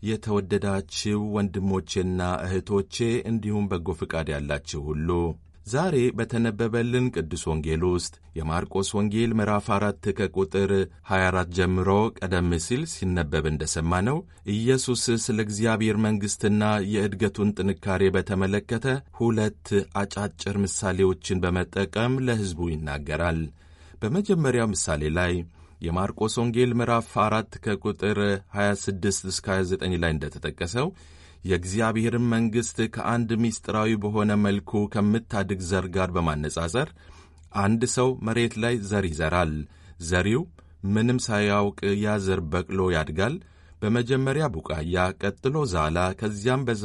የተወደዳችሁ ወንድሞቼና እህቶቼ እንዲሁም በጎ ፍቃድ ያላችሁ ሁሉ ዛሬ በተነበበልን ቅዱስ ወንጌል ውስጥ የማርቆስ ወንጌል ምዕራፍ አራት ከቁጥር 24 ጀምሮ ቀደም ሲል ሲነበብ እንደሰማነው ኢየሱስ ስለ እግዚአብሔር መንግሥትና የእድገቱን ጥንካሬ በተመለከተ ሁለት አጫጭር ምሳሌዎችን በመጠቀም ለሕዝቡ ይናገራል። በመጀመሪያው ምሳሌ ላይ የማርቆስ ወንጌል ምዕራፍ 4 ከቁጥር 26 እስከ 29 ላይ እንደተጠቀሰው የእግዚአብሔርን መንግሥት ከአንድ ምስጢራዊ በሆነ መልኩ ከምታድግ ዘር ጋር በማነጻጸር አንድ ሰው መሬት ላይ ዘር ይዘራል። ዘሪው ምንም ሳያውቅ ያ ዘር በቅሎ ያድጋል። በመጀመሪያ ቡቃያ፣ ቀጥሎ ዛላ፣ ከዚያም